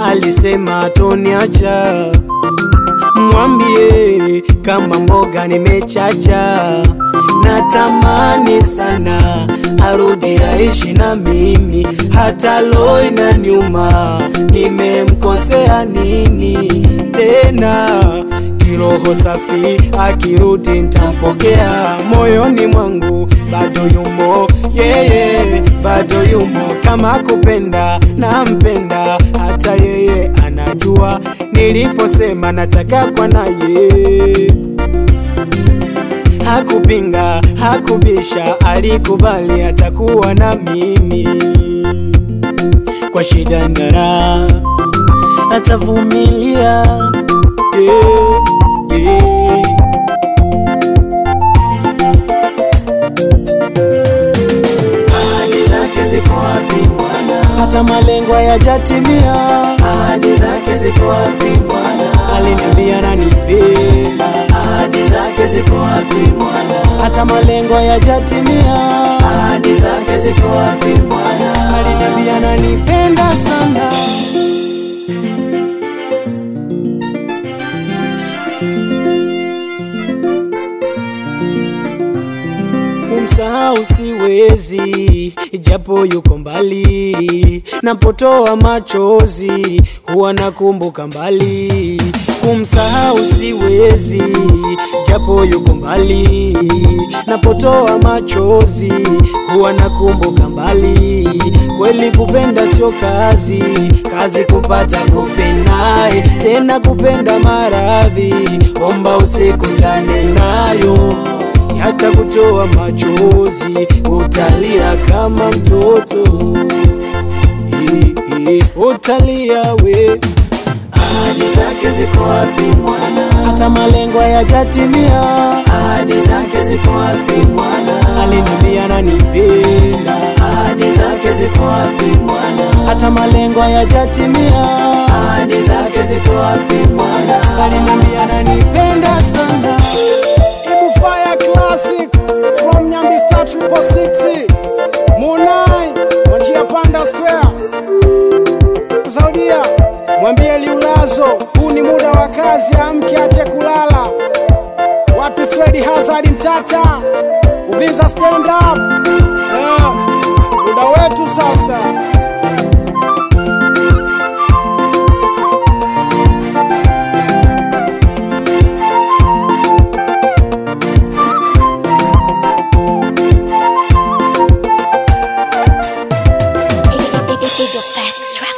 alisema toniacha. Mwambie kama mboga nimechacha, natamani sana arudi aishi na mimi, hata lo inaniuma, nimemkosea nini tena? Kiroho safi akirudi ntampokea, moyoni mwangu bado yumo yeye, bado yumo. Kama kupenda nampenda, hata yeye anajua niliposema nataka kwa naye hakupinga, hakubisha, alikubali atakuwa na mimi kwa shida na raha, atavumilia yeah, yeah. Ahadi zake ziko wapi Bwana? hata malengo hayajatimia. Ahadi zake ziko wapi Bwana? Aliniambia ananipenda, Ahadi zake ziko wapi Bwana? hata malengo hayajatimia. Ahadi zake ziko wapi Bwana? Aliniambia ananipenda sana. kumsahau siwezi, japo yuko mbali. Napotoa machozi huwa nakumbuka mbali. Kumsahau siwezi, japo yuko mbali. Napotoa machozi huwa nakumbuka mbali. Kweli kupenda sio kazi, kazi kupata kupendaye, tena kupenda maradhi, omba usikutane nayo hata kutoa machozi utalia kama mtoto Eh, eh, utalia we Ahadi zake ziko wapi Bwana? hata malengo hayajatimia Ahadi zake ziko wapi Bwana? aliniambia ananipenda Ahadi zake ziko wapi Bwana? hata malengo hayajatimia Ahadi zake ziko wapi Bwana? aliniambia ananipenda sana Ibu Fire Classic from Nyambi Star Triple Six Munai Wanjia Panda Square Saudia mwambie Liulazo, huu ni muda wa kazi, amke ache kulala. Wapi Swedi Hazard Mtata Uvinza stand up eh, muda wetu sasa. It's your facts, right?